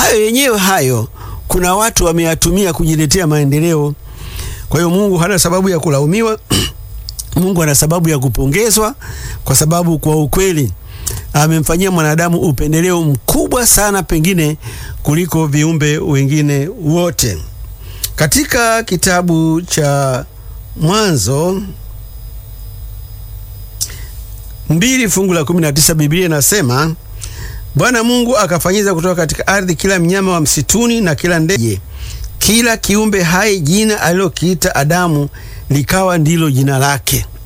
hayo yenyewe hayo kuna watu wameyatumia kujiletea maendeleo. Kwa hiyo Mungu hana sababu ya kulaumiwa. Mungu ana sababu ya kupongezwa, kwa sababu kwa ukweli amemfanyia mwanadamu upendeleo mkubwa sana, pengine kuliko viumbe wengine wote. Katika kitabu cha Mwanzo mbili fungu la kumi na tisa Biblia inasema Bwana Mungu akafanyiza kutoka katika ardhi kila mnyama wa msituni na kila ndege, kila kiumbe hai jina alilokiita Adamu likawa ndilo jina lake.